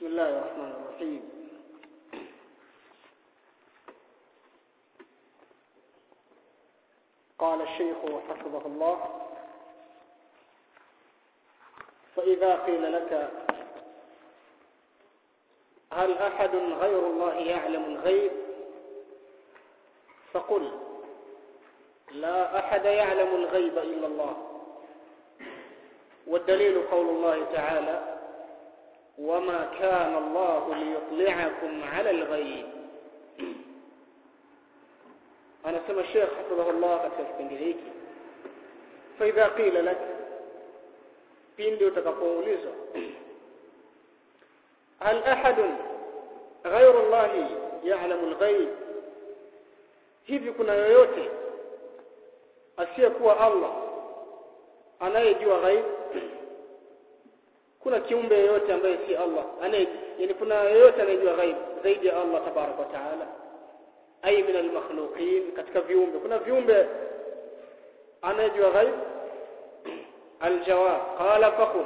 بسم الله الرحمن الرحيم قال الشيخ حفظه الله فإذا قيل لك هل أحد غير الله يعلم الغيب فقل لا أحد يعلم الغيب إلا الله والدليل قول الله تعالى وما كان الله ليطلعكم على الغيب anasema Sheikh hafidhahullah katika kipindi hiki faidha qila lak pindi utakapoulizwa hal ahadun ghayru Allah ya'lamu al-ghaib hivi kuna yoyote asiyekuwa Allah anayejua ghaib kuna kiumbe yoyote ambaye si Allah anaye yani kuna yoyote anayejua ghaib zaidi ya Allah tabarak wa taala ay min al-makhluqin katika viumbe kuna viumbe anayejua ghaib aljawab qala faqul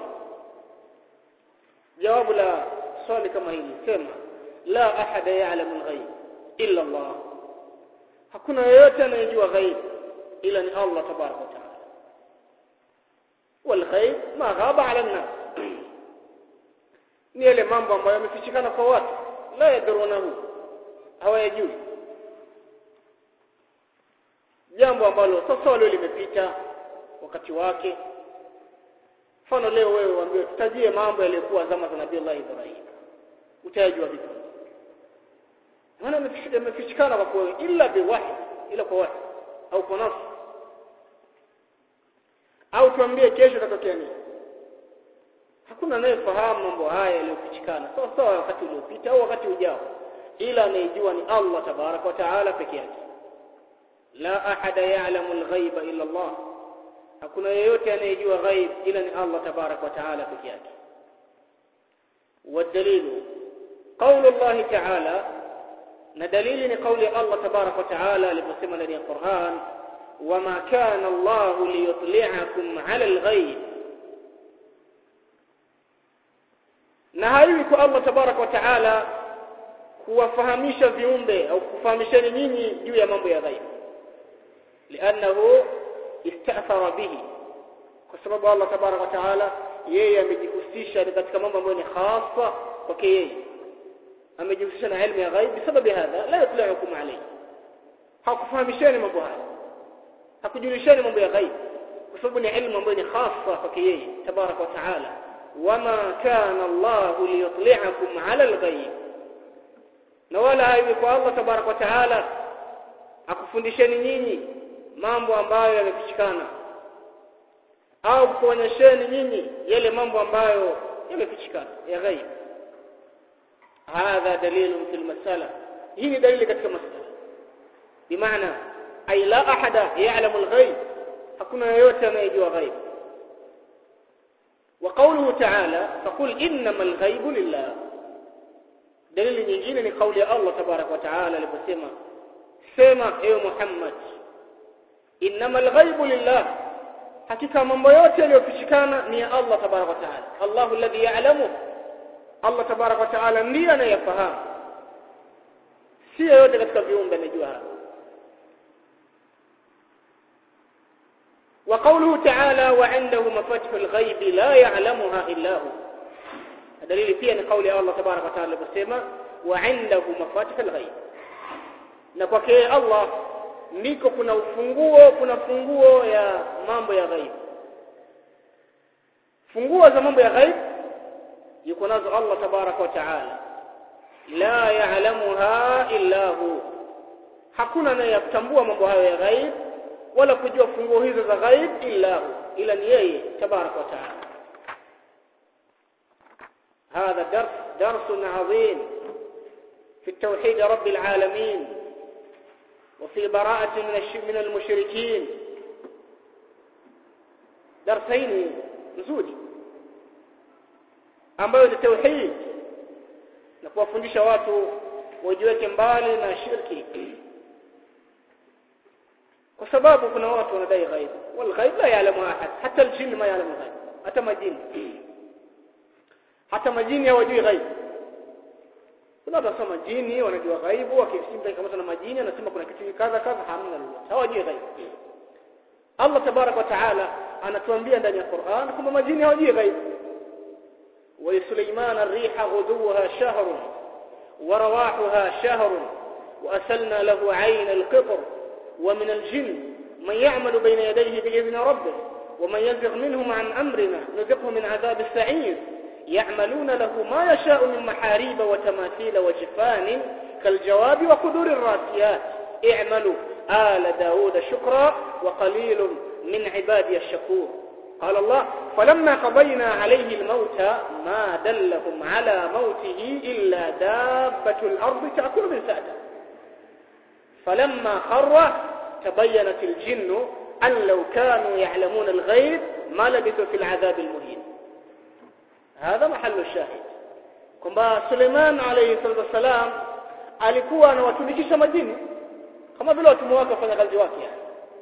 jawabu la swali kama hili sema la ahada ya'lamu al-ghaib illa Allah hakuna yoyote anayejua ghaib ila ni Allah tabarak wa taala wal ghaib ma ghaba 'ala an-nas ni yale mambo ambayo yamefichikana kwa watu la yadrunahu hawayajui jambo ambalo sasa leo limepita wakati wake mfano leo wewe waambie tutajie mambo yaliyokuwa zama za Nabii Allah Ibrahim utajua vipi maana yamefichikana kwa kweli illa biwahi ila kwa wahi au kwa nafsi au tuambie kesho itatokea nini hakuna anayefahamu mambo haya yaliyofichikana sawa sawa wakati uliopita au wakati ujao ila anayejua ni Allah tabarak wa taala peke yake la ahada ya'lamu al-ghaiba illa Allah hakuna yeyote anayejua ghaib ila ni Allah tabarak wa taala peke yake والدليل قول الله تعالى ندليل قول الله تبارك وتعالى لمسلم لدي القرآن وما كان الله ليطلعكم على الغيب na haiwi kwa Allah tabarak wa taala kuwafahamisha viumbe au kufahamisheni nyinyi juu ya mambo ya ghaib لانه استاثر به kwa sababu Allah tabarak wa taala yeye amejihusisha katika mambo ambayo ni khasa kwake yeye amejihusisha na elimu ya ghaib bisababu hadha la yutli'ukum alayhi hakufahamisheni mambo haya hakujulisheni mambo ya ghaib kwa sababu ni elimu ambayo ni khasa kwake yeye tabarak wa taala wama kana Allah liyutli'akum 'ala al-ghaib na wala haiwi kwa Allah tabarak wa taala akufundisheni nyinyi mambo ambayo yamefichikana au kuonyesheni nyinyi yale mambo ambayo yamefichikana ya ghaib hadha dalilun fil masala hii ni dalili katika masala bimaana ay la ahada ya'lamu al-ghaib hakuna yeyote anayejua ghaib وقوله تعالى فقل انما الغيب لله دليل nyingine ni kauli ya Allah tabarak wa taala aliposema sema ewe Muhammad innamal ghaibu lillah hakika mambo yote yaliyofichikana ni ya Allah tabarak wa taala Allahu alladhi ya'lamu Allah tabarak wa taala ndiye anayefahamu si yote katika viumbe anajua haya وقوله تعالى وعنده مفاتيح الغيب لا يعلمها إلا هو دليل فيه ان قول الله تبارك وتعالى بسمه وعنده مفاتيح الغيب na kwake Allah ndiko kuna ufunguo kuna funguo ya mambo ya ghaib funguo za mambo ya ghaib yuko nazo Allah tabarak wa taala la ya'lamuha illa hu hakuna anayetambua mambo hayo ya ghaib wala kujua funguo hizo za ghaib illa hu ila ni yeye tabarak wa taala هذا درس درس عظيم في التوحيد رب العالمين وفي براءة من من المشركين درسين nzuri ambayo ni tauhid na kuwafundisha watu wajiweke mbali na shirki kwa sababu kuna watu wanadai ghaib wal ghaib la ya'lamu ahad hata aljin ma ya'lamu ghaib hata majini hata majini hawajui ghaib kuna watu wasema jini wanajua ghaibu akisimta kama na majini anasema kuna kitu kadha kadha hamna lolote hawajui ghaibu Allah tabarak wa taala anatuambia ndani ya Qur'an kwamba majini hawajui ghaibu wa Sulaiman ar-riha ghuduha shahrun wa rawahuha shahrun wa asalna lahu 'ayn al-qitr wa min al-jinn man ya'malu bayna yadayhi bi'idhni rabbih ومن يزغ منهم عن أمرنا نذقه من عذاب السعير يعملون له ما يشاء من محاريب وتماثيل وجفان كالجواب وقدور الراسيات اعملوا آل داود شكرا وقليل من عبادي الشكور قال الله فلما قضينا عليه الموت ما دلهم على موته إلا دابة الأرض تأكل من سأته فلما خر تبينت الجن أن لو كانوا يعلمون الغيب ما لبثوا في العذاب المهين هذا محل الشاهد kwamba Suleiman alayhi salatu wasalam alikuwa anawatumikisha majini kama vile watumwa wake wafanya kazi wake yani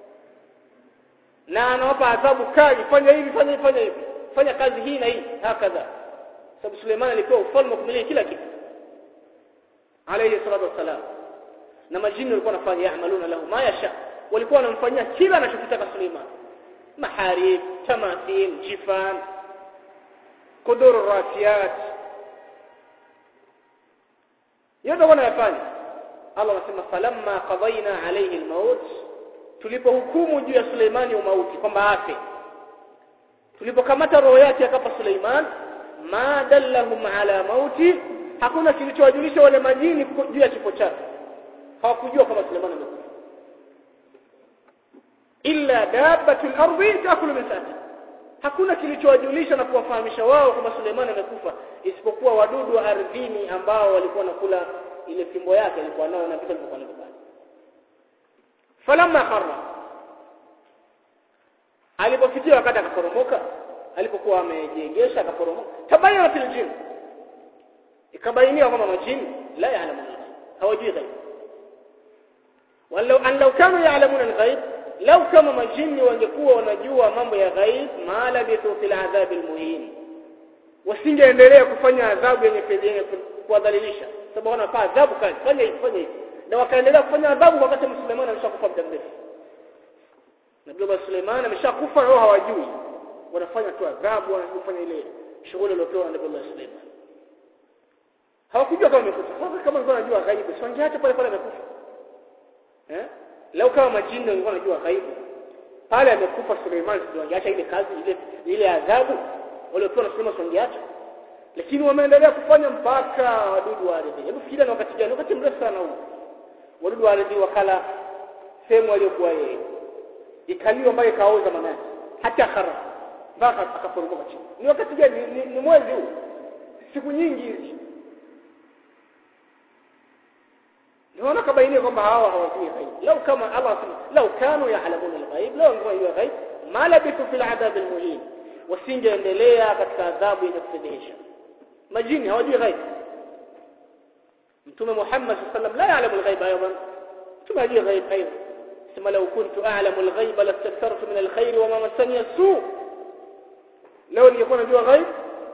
na anawapa adhabu kali fanya hivi fanya hivi fanya hivi fanya kazi hii na hii hakadha sababu Suleiman alikuwa ufalme kumiliki kila kitu alayhi salatu wasalam na majini walikuwa wanafanya yaamaluna lahu ma yasha walikuwa wanamfanyia kila anachokitaka Suleiman maharib tamathil jifan kudur rasiyat yote wanayafanya Allah anasema falamma qadayna alayhi almaut tulipohukumu juu ya Suleimani umauti kwamba afe tulipokamata roho yake akapa Suleiman ma dallahum ala mauti hakuna kilichowajulisha wale majini juu ya kifo chake hawakujua kama Suleiman amekufa illa dabbatul ardi taakulu min sa'ati hakuna kilichowajulisha na kuwafahamisha wao kwamba Suleiman amekufa isipokuwa wadudu wa ardhini ambao walikuwa nakula ile fimbo yake alikuwa nao na vitu vilivyokuwa navyo falamma kharra alipofikia wakati akaporomoka alipokuwa amejiegesha akaporomoka tabayana fil jin ikabainia kwamba majini la yaalamu hawajui ghaib walau an law kanu ya'lamuna al-ghaib lau kama majini wangekuwa wanajua mambo ya ghaib ma labithu fil adhab almuhin wasingeendelea kufanya adhabu yenye yenye kuwadhalilisha sababu wanapaa adhabu kali fanya hivi fanya hivi na wakaendelea kufanya adhabu wakati Suleiman ameshakufa muda mrefu Nabii Suleiman ameshakufa wao hawajui wanafanya tu adhabu wanafanya ile shughuli iliyopewa na Nabii Suleiman hawakujua kama amekufa sasa kama walikuwa wanajua ghaibu si wangeacha pale pale amekufa eh leo kama majini walikuwa wanajua ghaibu pale amekufa Suleiman ndio wangeacha ile kazi ile ile adhabu waliopewa na Suleiman wangeacha lakini wameendelea kufanya mpaka wadudu wa ardhi hebu fikiria na wakati gani wakati mrefu sana huu wadudu wa ardhi wakala sehemu aliyokuwa yeye ikaliwa mpaka ikaoza manasi hata khara mpaka akaporomoka chini ni wakati gani ni, ni, ni mwezi huu siku nyingi hizi Naona kabainia kwamba hawa hawajui ghaib. Lau kama Allah sema, lau kanu ya'lamuna al-ghaib, lau wangejua ghaib, ma labithu fil adhab al-muhin. Wasingeendelea katika adhabu yenye kufedhehesha. Majini hawajui ghaib. Mtume Muhammad sallallahu alaihi wasallam la ya'lamu al-ghaib aydan. Mtume hajui ghaib aydan. Sema lau kuntu a'lamu al-ghaib lastakthartu min al-khair wa ma massani as-su. Leo ningekuwa najua ghaib.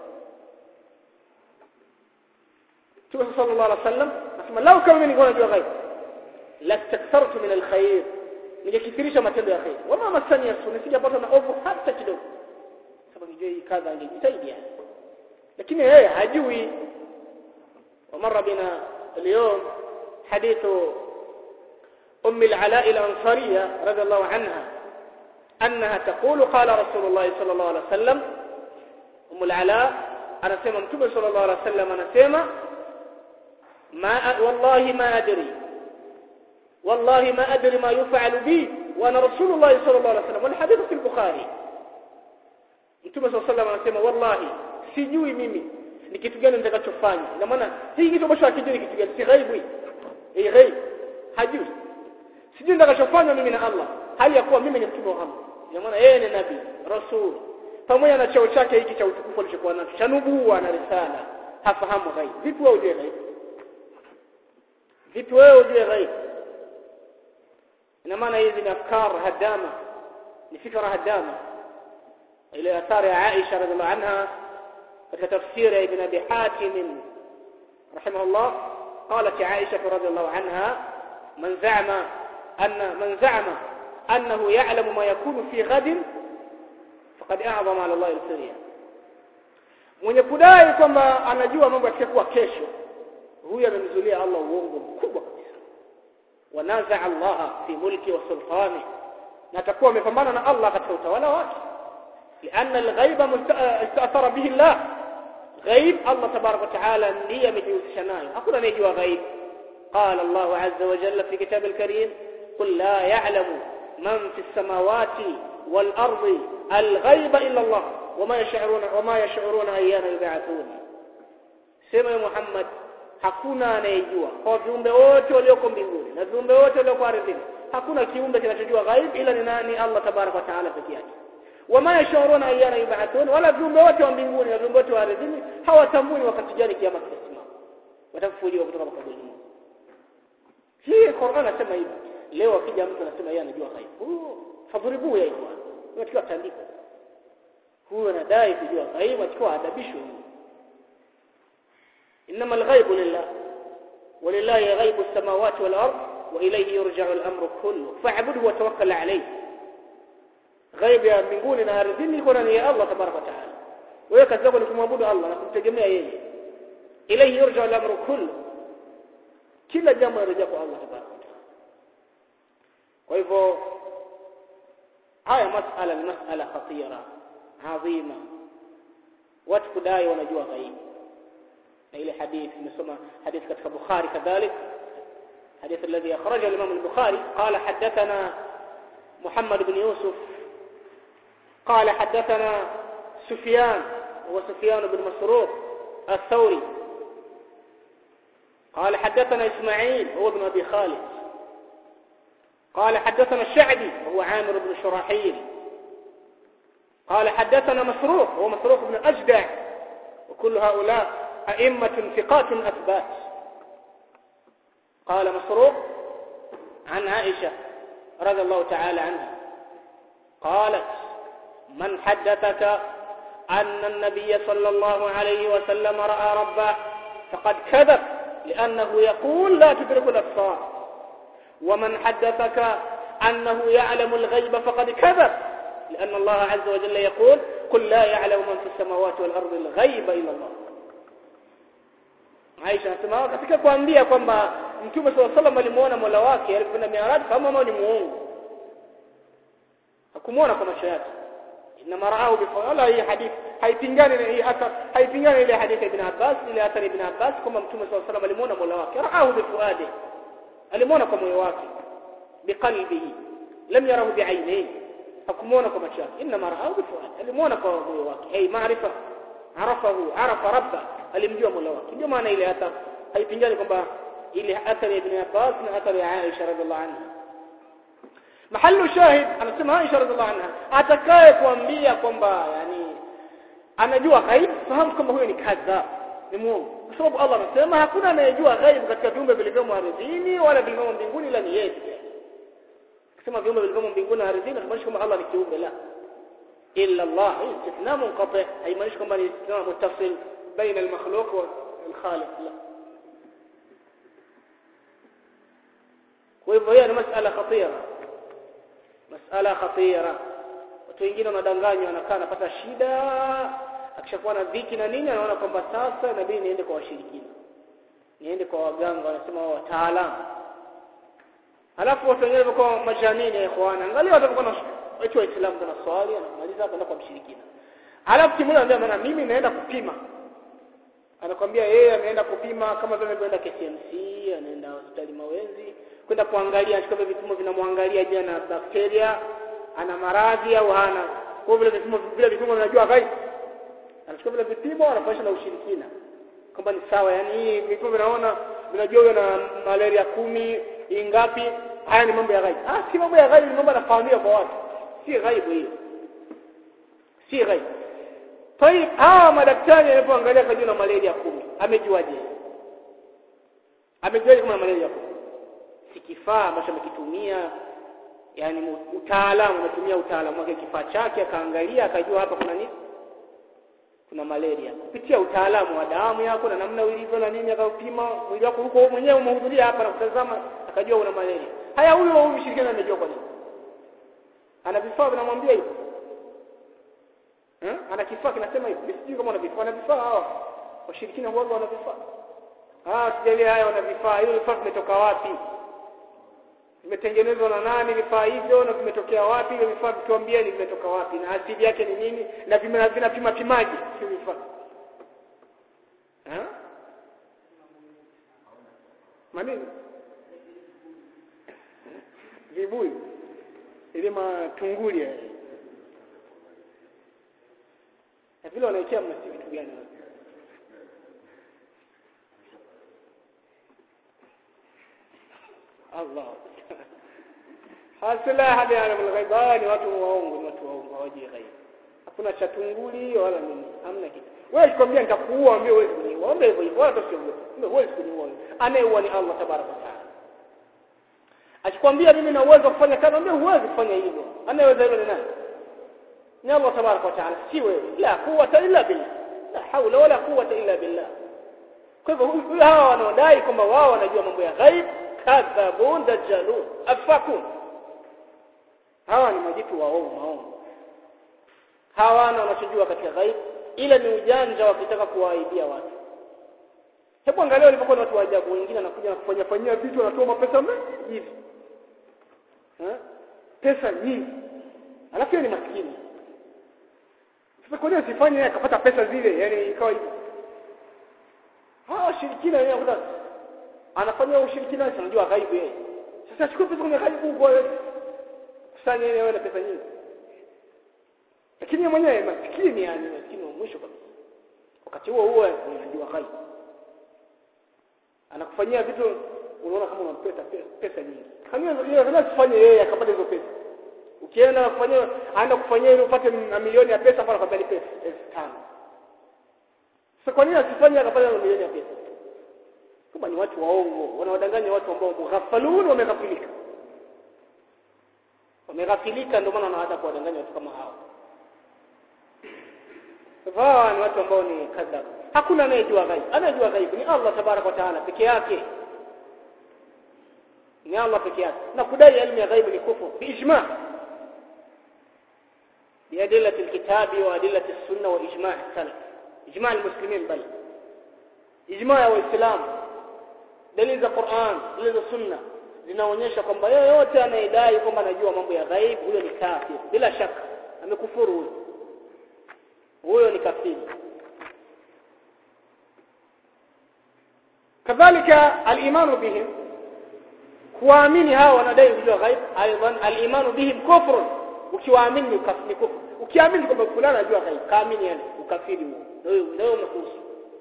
Mtume sallallahu alaihi wasallam nasema lau kama mimi ningekuwa najua ghaib lastakthartu min alkhair ningekithirisha matendo ya khair wama masani yasu nisingepata na ovu hata kidogo sababu nijue hii kadha angejitahidi yani lakini yeye hajui ومر بنا اليوم حديث أم العلاء الأنصارية رضي الله عنها أنها تقول قال رسول الله صلى الله عليه وسلم أم العلاء أنا سيما متوبة صلى الله عليه وسلم أنا سيما ما والله ما أدري والله ما أدري ما يفعل بي وأنا رسول الله صلى الله عليه وسلم والحديث في البخاري Mtume صلى الله عليه وسلم anasema wallahi sijui mimi ni kitu gani nitakachofanya ina maana hii kitu ambacho hakijui kitu gani si ghaibu hii hii ghaib hajui sijui nitakachofanya mimi na Allah hali ya kuwa mimi ni mtume wa Allah ina maana yeye ni nabii rasul pamoja na cheo chake hiki cha utukufu alichokuwa nacho cha nubuwa na risala hafahamu ghaib vipi wewe ujue ghaib vipi wewe ujue ghaib ina maana hizi ni afkar hadama ni fikra hadama ile athari ya Aisha radhiallahu anha katika tafsiri ya Ibn Abi Hatim rahimahullah قالت عائشة رضي الله عنها من زعم أن من زعم أنه يعلم ما يكون في غد فقد أعظم على الله الفريا mwenye kudai kwamba anajua mambo yatakayokuwa kesho huyu amemzulia Allah uongo mkubwa kabisa wanaza Allah fi mulki wa sultani na atakuwa amepambana na Allah katika utawala wake لأن الغيب استأثر به الله غيب الله تبارك وتعالى ndiye amejihusisha nayo hakuna anayejua ghaib قال الله عز وجل في كتاب الكريم قل لا يعلم من في السماوات والأرض الغيب إلا الله وما يشعرون وما يشعرون أيان يبعثون سمع محمد hakuna anayejua kwa viumbe wote walioko mbinguni na viumbe wote walioko ardhini hakuna kiumbe kinachojua ghaib ila ni nani Allah tabarak wa taala pekee yake wama yashuruna ayyana yub'athun wala viumbe wote wa mbinguni na viumbe wote wa ardhini hawatambui wakati gani kiama kitasimama watafufuliwa kutoka makaburini hii Qur'an anasema hivi leo akija mtu anasema yeye anajua ghaib oh fadhuribu ya ikhwan unatakiwa tandiko huyo anadai kujua ghaib atakuwa adabishwe انما الغيب لله ولله غيب السماوات والارض واليه يرجع الامر كله فاعبده وتوكل عليه غيب ya mbinguni na ardhini iko ndani ya Allah tabaraka wa taala wewe kazi yako ni kumwabudu Allah na kumtegemea yeye ilayhi yurja al-amru kullu kila jambo linarejea kwa Allah tabaraka wa taala kwa hivyo haya masala ni masala khatira adhima watu kudai wanajua ghaibu na ile hadithi nimesoma hadithi katika Bukhari kadhalik حديث الذي أخرجه الإمام البخاري قال حدثنا محمد بن يوسف قال حدثنا سفيان هو سفيان بن مسروق الثوري قال حدثنا إسماعيل هو ابن أبي خالد قال حدثنا الشعبي وهو عامر بن شراحيل قال حدثنا مسروق هو مسروق بن أجدع وكل هؤلاء أئمة ثقات أثبات قال مسروق عن عائشة رضي الله تعالى عنها قالت من حدثك أن النبي صلى الله عليه وسلم رأى ربه فقد كذب لأنه يقول لا تدرك الأبصار ومن حدثك أنه يعلم الغيب فقد كذب لأن الله عز وجل يقول قل لا يعلم من في السماوات والأرض الغيب إلا الله Aisha anasema katika kuambia kwamba Mtume swalla sallam alimuona Mola wake alipokwenda Mi'raj kama mama ni muongo. Hakumuona kwa macho yake. Inna maraahu bi wala hii hadithi haipingani na hii athar haipingani ile hadithi ibn Abbas ile athar ibn Abbas kwamba Mtume swalla sallam alimuona Mola wake raahu bi fuadi. Alimuona kwa moyo wake biqalbihi lam yarahu bi'ainihi hakumuona kwa macho yake inna maraahu bi fuadi alimuona kwa moyo wake hey maarifa arafahu arafa rabba alimjua Mola wake ndio maana ile athar haipingani kwamba ile athari ya Ibn Abbas na athari ya Aisha radhiallahu anha mahallu shahid anasema Aisha radhiallahu anha atakaye kuambia kwamba yani anajua ghaib fahamu kwamba huyo ni kadha ni muongo kwa sababu Allah anasema hakuna anayejua ghaib katika viumbe vilivyomo ardhini wala vilivyomo mbinguni ila ni yeye kusema viumbe vilivyomo mbinguni na ardhini haimaanishi kwamba Allah ni kiumbe la illa Allah istithna munqati haimaanishi kwamba ni istithna muttasil baina al-makhluq wal khaliq la kwa hivyo hiyo ni masala khatira masala khatira watu wengine wanadanganywa anakaa anapata shida akishakuwa na dhiki na nini anaona kwamba sasa inabidi niende kwa washirikina niende kwa waganga wanasema wao wataalamu alafu watu wengine wako majanini ya ikhwana angalia watu wako na watu wa Uislamu kuna swali anamaliza kwenda kwa mshirikina alafu kimwona anambia maana mimi naenda kupima anakwambia yeye ameenda kupima kama vile ameenda KCMC anaenda hospitali Mawenzi kwenda kuangalia anachukua vipimo vinamwangalia je ana bakteria ana maradhi au hana kwa vile vipimo vile vipimo vinajua gai anachukua vile vipimo anafanya na ushirikina kwamba ni sawa yani hii vipimo vinaona vinajua huyo na malaria kumi ingapi haya ni mambo ya ghaibu ah si mambo ya ghaibu ni mambo yanafahamika kwa watu si ghaibu hiyo si ghaibu Tayib hawa madaktari alipoangalia kajua na malaria kumi amejuaje amejuaje kama malaria kumi si kifaa ambacho amekitumia yani utaalamu ametumia utaalamu wake kifaa chake akaangalia akajua hapa kuna nini kuna malaria kupitia utaalamu wa damu yako na namna ulivyo na nini akaupima mwili wako huko mwenyewe umehudhuria hapa na kutazama akajua una malaria haya huyo huyu mshirikina amejua kwa nini ana vifaa vinamwambia hivyo eh ana kifaa kinasema hivyo sijui kama ana vifaa ana vifaa hawa washirikina huwa wana vifaa ah sijaelewa haya wana vifaa hiyo vifaa vimetoka wapi vimetengenezwa na nani vifaa hivyo na vimetokea wapi hivyo vifaa vituambieni vimetoka wapi na asili yake ni nini na vinapima pimaji sio vifaa eh manini vibui ile matunguli yale na vile wanaekea mnasi vitu gani Allah hasila hadi alamul ghaib hawa ni watu waongo ni watu waongo hawajui ghaib hakuna cha tunguli wala nini hamna kitu wewe ukikwambia nitakuua ambie wewe kuniua ombe hivyo hivyo wala usiogope wewe kuniua anayeua ni Allah tabaraka wa taala akikwambia mimi na uwezo wa kufanya kazi ambie huwezi kufanya hivyo anayeweza hilo ni nani ni Allah tabaraka wa taala si wewe la quwwata illa billah la haula wala quwwata illa billah kwa hivyo hawa wanaodai kwamba wao wanajua mambo ya ghaib kadhabun dajjalun afakun hawa ni majitu waongo maongo hawana wanachojua katika ghaib ila ni ujanja wakitaka kuwaaibia watu hebu angalia walipokuwa watu wa ajabu wengine anakuja na kufanya fanyia vitu wanatoa mapesa mengi hivi eh pesa nyingi alafu ni maskini sasa kwa nini asifanye akapata pesa zile yani ikawa hivyo hawa washirikina wenyewe kuta anafanya ushirikina anajua ghaibu yeye sasa achukue pesa kwenye ghaibu huko kusanya yeye awe na pesa nyingi lakini yeye mwenyewe maskini yani maskini wa mwisho kabisa wakati huo huo anajua ghaibu anakufanyia vitu unaona kama unampesa pesa nyingi kama yeye kama sifanye yeye akapata hizo pesa ukienda kufanyia aenda kufanyia ili upate milioni ya pesa pale kwambia nipe 5000 sasa kwa nini asifanye akapata milioni ya pesa kama ni watu waongo wanawadanganya watu ambao mughafalun wameghafilika wameghafilika ndio maana wanaanza kuwadanganya watu kama hao hawa ni watu ambao ni kadhab hakuna anayejua ghaib anayejua ghaib ni Allah tabarak wa taala peke yake ni Allah peke yake na kudai elimu ya ghaib ni kufuru biijma بأدلة الكتاب وأدلة السنة وإجماع السلف إجماع المسلمين بل إجماع الإسلام dalili za Qur'an dalili za Sunna zinaonyesha kwamba yeyote anayedai kwamba anajua mambo ya ghaib huyo ni kafir bila shaka amekufuru huyo huyo ni kafiri kadhalika al-imanu bihim kuamini hao wanadai kujua ghaib aidan al-imanu bihim kufr ukiwaamini ni kufuru ukiamini kwamba fulani anajua ghaib kaamini yani ukafiri huo ndio ndio unakuhusu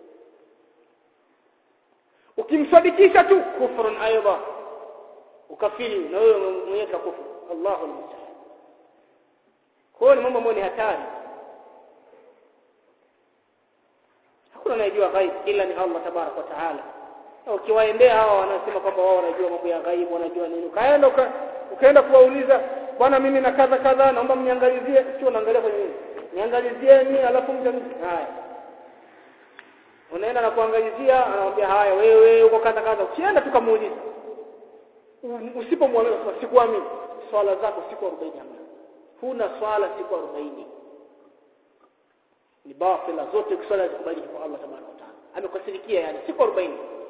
ukimsadikisha tu kufrun aidha ukafiri na wewe mwenyewe kufuru Allahu almusta'an kwa ni mambo ambayo ni hatari hakuna anayejua ghaib ila ni Allah tabarak wa taala ukiwaendea hawa wanasema kwamba wao wanajua mambo ya ghaib wanajua nini ukaenda uka, ukaenda kuwauliza bwana mimi na kadha kadha naomba mniangalizie sio unaangalia kwenye nini niangalizieni alafu mtani haya unaenda na kuangalizia anamwambia haya wewe uko kadha kadha ukienda tukamuuliza usipomwamini sikuamini swala zako siku 40 hamna huna swala siku 40 ni batila zote kuswala zikubaliki kwa Allah tabaraka wa taala amekasirikia yani siku 40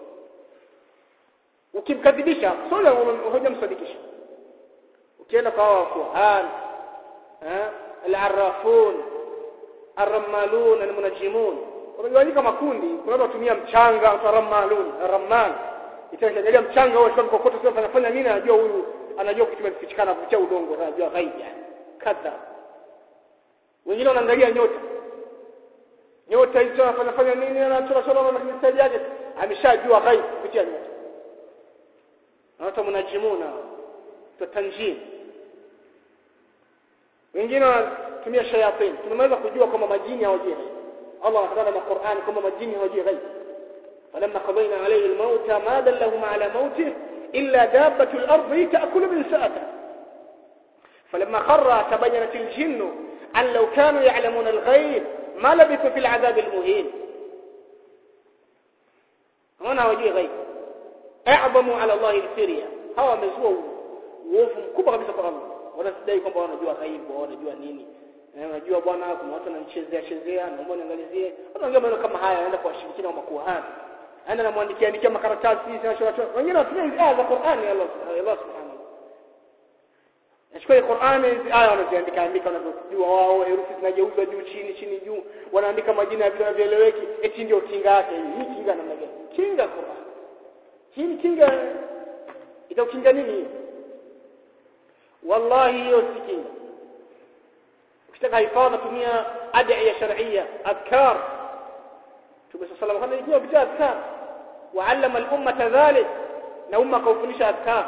ukimkadhibisha swala hujamsadikisha ukienda kwa hao kuhan eh al-arrafun ar-rammalun al-munajimun wamegawanyika makundi kuna watu watumia mchanga mtaramalun ramman itaangalia mchanga huo kwa kokoto sio anafanya nini anajua huyu anajua kutumia kichikana kucha udongo anajua ghaib yani kadha wengine wanaangalia nyota nyota hizo anafanya nini anachora chora na mistari yake ameshajua ghaib kupitia nyota na watu mnajimuna tutanjim wengine wanatumia shayatin tunaweza kujua kama majini hawajui الله أخبرنا القرآن كما مجيني وجي غيب فلما قضينا عليه الموت ما دلهم على موته إلا دابة الأرض تأكل من سأته فلما خر تبينت الجن أن لو كانوا يعلمون الغيب ma labithu fil adhab almuhin wana hawajui ghaib a'zamu ala Allah al-sirya hawa wamezua uovu mkubwa kabisa kwa Allah wanadai kwamba wanajua ghaibu wanajua nini unajua bwana kuna watu wananichezea chezea naomba niangalizie wanaongea maneno kama haya anaenda kwa washirikina wa makuhani anaenda namwandikia andikia makaratasi zinachorachora wengine wanatumia hizi aya za Qur'ani Allah Allah subhanahu Nachukua Qur'ani hizi aya wanaziandika andika wanavyojua wao herufi zinageuzwa juu chini chini juu wanaandika majina ya vitu vinavyoeleweki eti ndio kinga yake hii kinga namna gani kinga Qur'an hii kinga itakukinga nini wallahi hiyo si kinga ukitaka hifadha tumia ad'iya shar'iyya adhkar Mtume صلى الله عليه وسلم alikuwa adhkar وعلم الامه ذلك na umma kaufundisha adhkar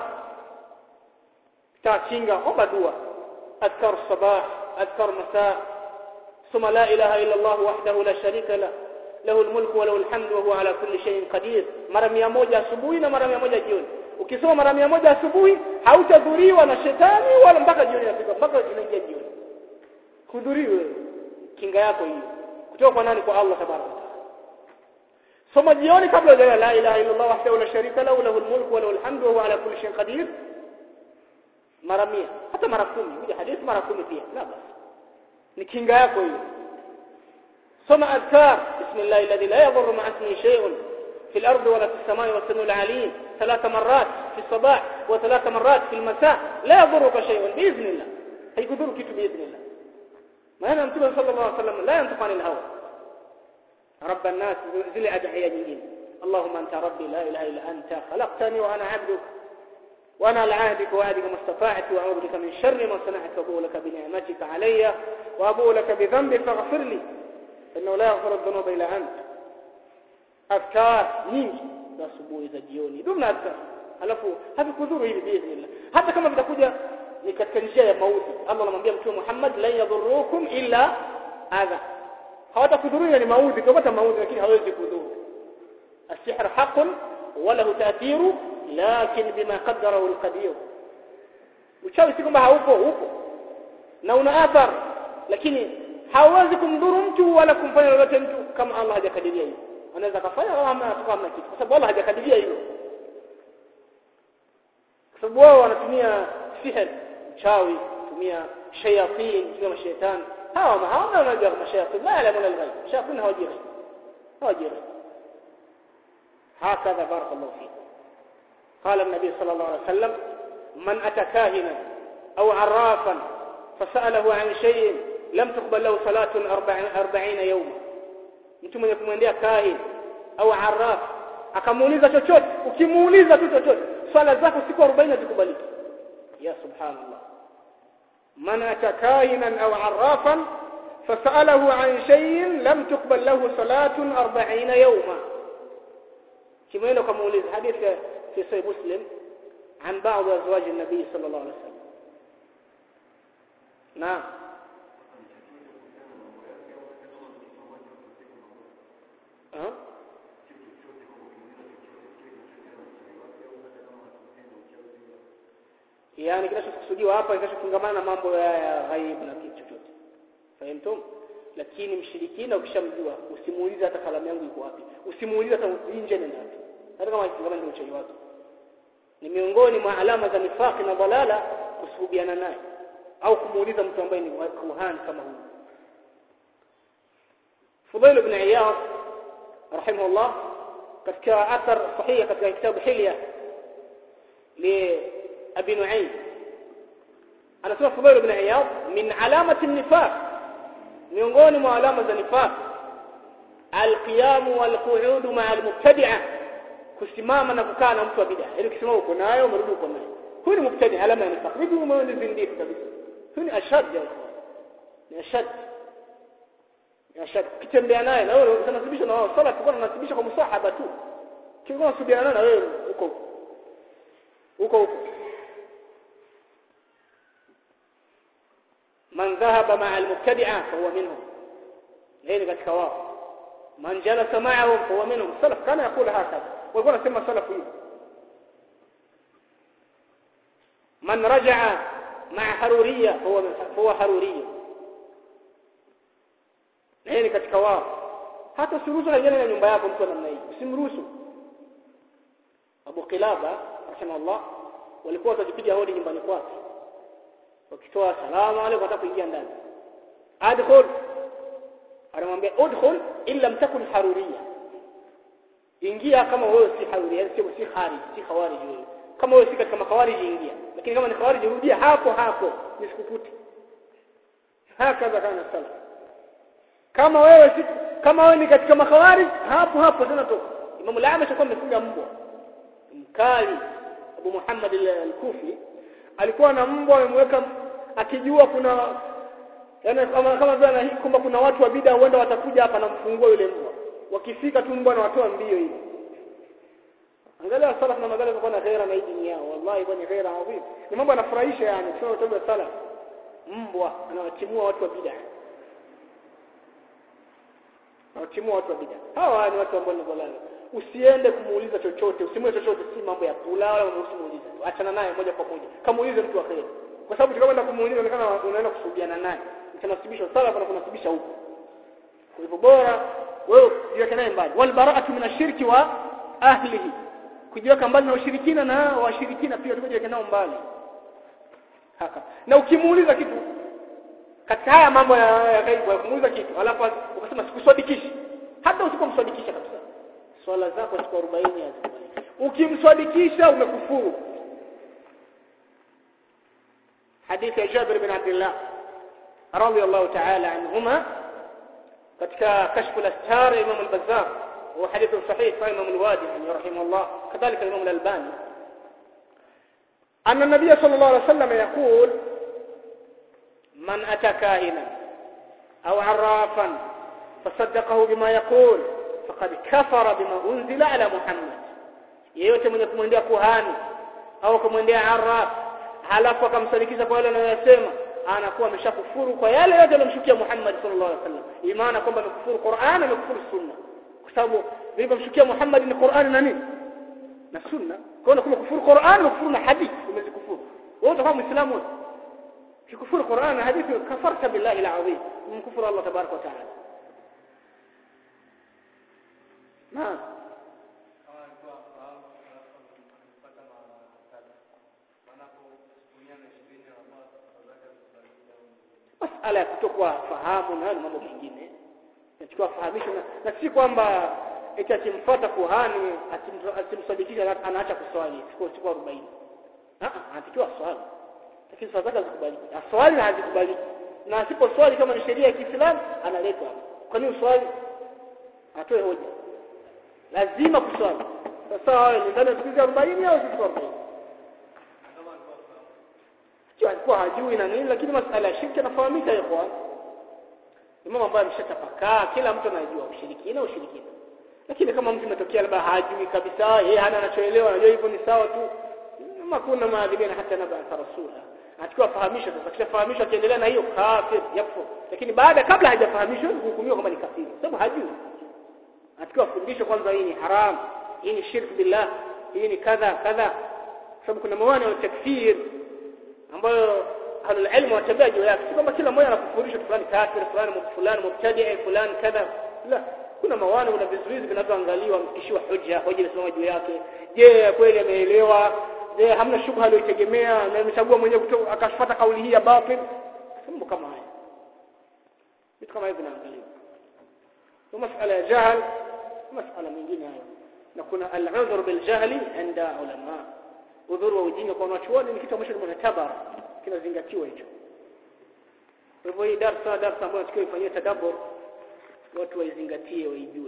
takinga omba dua adhkar sabah adhkar masa ثم لا اله الا الله وحده لا شريك له له الملك وله الحمد وهو على كل شيء قدير mara 100 asubuhi na mara 100 jioni ukisoma mara 100 asubuhi hautadhuriwa na shetani wala mpaka jioni inafika mpaka inaingia jioni hudhuriwe kinga yako hiyo kutoka kwa nani kwa Allah tabaraka soma jioni kabla ya la ilaha illa Allah wahdahu la sharika lahu lahu almulku wa lahu alhamdu wa huwa ala kulli shay'in qadir mara 100 hata mara 10 hii hadithi mara 10 pia la basi ni kinga yako hiyo soma adhkar bismillah alladhi la yadhurru ma'a ismihi shay'un في الأرض ولا في السماء والسميع العليم ثلاث مرات في الصباح وثلاث مرات في المساء لا يضرك شيء بإذن الله هيكذرك بإذن الله ما أنا متبع صلى الله عليه وسلم لا ينطق عن الهوى رب الناس زل أدعية جديد اللهم أنت ربي لا إله إلا أنت خلقتني وأنا عبدك وأنا على عهدك وعهدك ما استطعت وأعوذ بك من شر ما صنعت وأبوء لك بنعمتك علي وأبوء لك بذنبي فاغفر لي إنه لا يغفر الذنوب إلا أنت أذكار nyingi za asubuhi za jioni dumna adhkar alafu havikudhuru hivi biidhnillah hata kama vitakuja ni katika njia ya mauti Allah anamwambia mtume Muhammad la yadhurrukum illa adha hawatakudhuru ni mauti utapata mauti lakini hawezi kudhuru السحر حق وله تأثير لكن بما قدره القدير uchawi si kwamba haupo upo na una athar lakini hauwezi kumdhuru mtu wala kumfanya lolote mtu kama Allah hajakadiria hivyo anaweza kafanya kama hamna atakuwa hamna kitu kwa sababu Allah hajakadiria hilo kwa sababu wao wanatumia sihr uchawi kutumia shayatin kutumia mashaitani hawa hawana wanajua mashayatin la yalamuna alghaib shayatin hawajui ghaib hawajui ghaib هكذا بارك الله فيكم قال النبي صلى الله عليه وسلم من أتى كاهنا أو عرافا فسأله عن شيء لم تقبل له صلاة أربعين يوما mtu mwenye kumwendea kahin au arraf akamuuliza chochote ukimuuliza tu chochote swala zako siku 40 zikubaliki ya subhanallah man atakahinan au arrafan fasalahu an shay'in lam tuqbal lahu salatun 40 yawma kimwenda ukamuuliza hadithi fi sahih muslim عن بعض ازواج النبي صلى الله عليه وسلم نعم أه؟ yani kinachokusudiwa hapa kinachofungamana na mambo ya ghaib na kitu chochote fahamtum lakini mshirikina ukishamjua usimuulize hata kalamu yangu iko wapi usimuulize hata nje na wapi hata kama kifungamana na uchawi wake ni miongoni mwa alama za nifaki na dalala kusuhubiana naye au kumuuliza mtu ambaye ni kuhani kama huyu Fudail ibn Iyad rahimahullah katika athar sahihi katika kitabu Hilya li Abi Nu'aym anasema Fudail ibn Iyad min alamati an-nifaq miongoni mwa alama za nifaq al-qiyam wal-qu'ud ma'a al-mubtadi'a kusimama na kukaa na mtu wa bid'a ili ukisimama uko nayo umerudi uko nayo huyu ni mubtadi alama ya nifaq hivi umeona ni zindifu kabisa huyu ni ashad ya ni ashad ashad kitembea naye na wewe unasibisha na wao sala tulikuwa tunasibisha kwa musahaba tu kingine unasubiana na wewe huko huko huko man dhahaba ma'a al-mubtadi'a fa huwa minhum hili katika wao man jalasa ma'ahum fa huwa minhum salaf kana yakula hakadha walikuwa wanasema salaf hivi man raja'a ma'a haruriyya fa huwa haruriyya na hili katika wao hata usiruhusu kaingia na nyumba yako mtu namna hii usimruhusu Abu Qilaba rahimahullah walikuwa wakipiga hodi nyumbani kwake wakitoa salamu alaykum hata kuingia ndani adkhul anamwambia udkhul illa mtakun haruriya ingia kama wewe si haruriya si si kharij si khawarij wewe kama wewe si katika makhawarij ingia lakini kama ni khawarij rudia hapo hapo nisikukute hakaza kana sala kama wewe si kama wewe ni katika makhawarij hapo hapo tena toka Imam al-Amash alikuwa amefunga mbwa mkali Abu Muhammad al-Kufi alikuwa na mbwa amemweka akijua kuna yani kama kama vile anahi kwamba kuna watu wa bid'a huenda watakuja hapa na mfungua yule mbwa wakifika tu mbwa anawatoa mbio hivi angalia salaf na magala kwa na ghaira na dini yao wallahi bwana ghaira adhim ni mambo yanafurahisha yani sio tabia salaf mbwa anawatimua watu wa bid'a anawatimua watu wa bid'a hawa ni watu ambao ni dhalali usiende kumuuliza chochote usimwe chochote si mambo ya kula wala usimuulize tu achana naye moja kwa moja kamuulize mtu wa kheri kwa sababu tukaenda kumuuliza inaonekana unaenda kusuhubiana naye utanasibisha salaf na kunasibisha huko kwa hivyo bora wewe jiweke naye mbali wal bara'atu min ashirki wa ahlihi kujiweka mbali na ushirikina na washirikina pia tujiweke nao mbali haka na ukimuuliza kitu katika haya mambo ya ghaibu ya kumuuliza kitu alafu ukasema sikuswadikishi hata usipomswadikisha kabisa swala zako siku 40 hazikubali ukimswadikisha umekufuru hadithi ya Jabir bin Abdullah radiyallahu ta'ala anhuma katika kashfu al-astar Imam al-Bazzar wa hadith sahih fa Imam al-Wadi rahimahullah kadhalika Imam al-Albani أن النبي صلى الله عليه وسلم يقول من أتى كاهنا أو عرافا فصدقه بما يقول فقد كفر بما أنزل على محمد yeyote mwenye kumwendea kuhani au kumwendea araf halafu akamsadikisha kwa yale anayosema anakuwa ameshakufuru kwa yale yote aliyomshukia Muhammad sallallahu alaihi wasallam imana kwamba amekufuru Qur'an amekufuru sunna kwa sababu vilivyomshukia Muhammad ni Qur'an na nini na sunna kwa hiyo kufuru Qur'an na kufuru na hadithi umezikufuru wewe utakuwa muislamu kikufuru Qur'an na hadithi kafarta billahi alazim mkufuru Allah tabaraka wa taala naam masala ya kutokuwa fahamu na mambo mengine nachukua fahamisho na, na si kwamba eti akimfuata kuhani asimsadikisha anaacha kuswali siku siku 40 ah anatakiwa swali lakini swala zake hazikubaliki aswali na hazikubaliki na asiposwali kama ni sheria ya Kiislamu analetwa kwa nini uswali atoe hoja lazima kuswali sasa wewe ni ndani ya siku 40 au siku 40 sio alikuwa hajui na nini lakini masala ya shirki anafahamika ikhwan ni mambo ambayo ameshatapakaa kila mtu anajua ushirikina ushirikina lakini kama mtu imetokea labda hajui kabisa yeye hana anachoelewa anajua hivyo ni sawa tu kama kuna maadhibina hata naba rasula atakiwa fahamishwa sasa kisha fahamishwa akiendelea na hiyo kafir yafu lakini baada kabla hajafahamishwa hukumiwa kama ni kafiri sababu hajui atakiwa fundishwe kwanza hii ni haram hii ni shirk billah hii ni kadha kadha sababu kuna mawana ya takfir ambayo ahlul ilm watabia juu yake si kwamba kila mmoja anakufundisha fulani kafir fulani fulani mubtadi fulani kadha la kuna mawani na vizuizi vinavyoangaliwa mkishiwa hoja hoja inasimama juu yake je kweli ameelewa je hamna shubha aliyotegemea na amechagua mwenyewe akafuata kauli hii ya batil mambo kama haya vitu kama hivi vinaangaliwa kwa masala ya jahl masala mengine hayo na kuna al-udhr bil jahli inda ulama udhuru wa ujinga kwa wanachuoni ni kitu ambacho ni mutabara kinazingatiwa hicho kwa hivyo hii darasa darasa ambayo tukiwa ifanyie tadabbur watu waizingatie waijue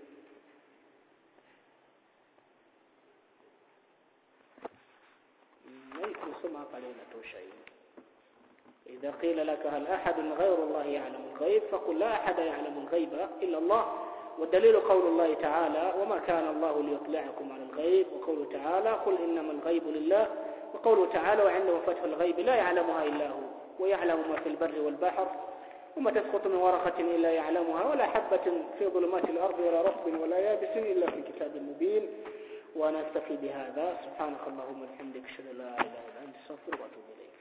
kusoma hapa leo inatosha hiyo إذا قيل لك هل أحد غير الله يعلم الغيب فقل لا أحد يعلم الغيب إلا الله والدليل قول الله تعالى وما كان الله ليطلعكم على الغيب وقوله تعالى قل إنما الغيب لله وقوله تعالى وعنده فتح الغيب لا يعلمها إلا هو ويعلم ما في البر والبحر وما تسقط من ورقة إلا يعلمها ولا حبة في ظلمات الأرض ولا رطب ولا يابس إلا في كتاب مبين وأنا أكتفي بهذا سبحانك اللهم وبحمدك أشهد أن لا إله إلا أنت أستغفرك وأتوب إليك